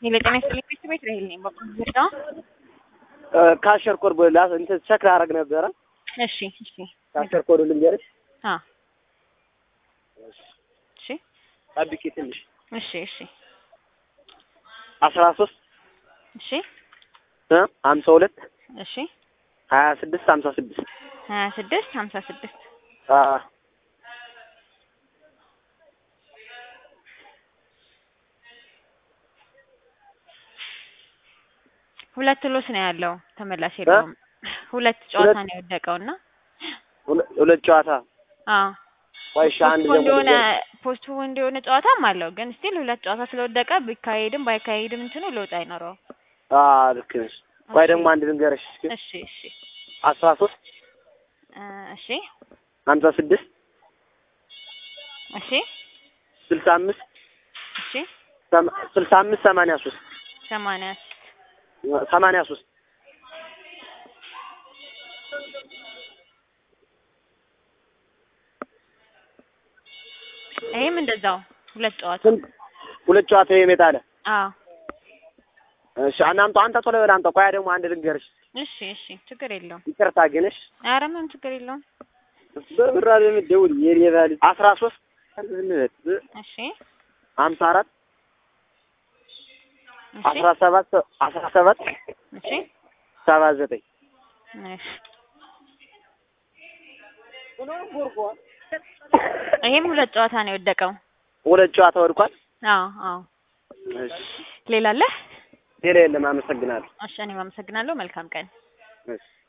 የለጤና ስጥልኝ ቤት ቤት ራሄል ነኝ። በቁም ዝርዳ ካሸር ኮድ ላ እንትን ቸክ ላደርግ ነበረ። እሺ እሺ ካሸር ኮድ ልንገርሽ። አ እሺ ጠብቂ ትንሽ እሺ እሺ አስራ ሶስት እሺ ሀምሳ ሁለት እሺ ሀያ ስድስት ሀምሳ ስድስት ሀያ ስድስት ሀምሳ ስድስት ሁለት ሎስ ነው ያለው። ተመላሽ የለውም። ሁለት ጨዋታ ነው የወደቀው እና ሁለት ጨዋታ አዎ ወይ እሺ፣ አንድ ፖስቱ ደግሞ እንደሆነ ልንገርሽ። ፖስቱ እንደሆነ ጨዋታም አለው ግን ስቲል ሁለት ጨዋታ ስለወደቀ ቢካሄድም ባይካሄድም እንትኑ ለውጥ አይኖረውም። አዎ ልክ ነሽ። ወይ ደግሞ አንድ ልንገርሽ እስኪ እሺ እሺ አስራ ሶስት እ እሺ ሀምሳ ስድስት እሺ ስልሳ አምስት እሺ ሰማ- ስልሳ አምስት ሰማንያ ሶስት ሰማንያ ሰማንያ ሶስት ይሄም እንደዛው ሁለት ጨዋታ ስንት ሁለት ጨዋታ ይመጣል። አዎ እሺ አናምጣው አንተ ቶሎ በል አምጣው። ቆያ ደግሞ አንድ ልንገርሽ። እሺ እሺ ችግር የለውም። ይቅርታ ግን እሺ ኧረ ምንም ችግር የለውም። በብራ የምትደውል የሌባ ልጅ አስራ ሶስት እሺ ሀምሳ አራት እሺ አስራ ሰባት አስራ ሰባት እሺ ሰባ ዘጠኝ እሺ ይሄም ሁለት ጨዋታ ነው የወደቀው። ሁለት ጨዋታ ወድቋል። አዎ አዎ እሺ ሌላ አለ? ሌላ የለም። አመሰግናለሁ። እሺ እኔም አመሰግናለሁ። መልካም ቀን። እሺ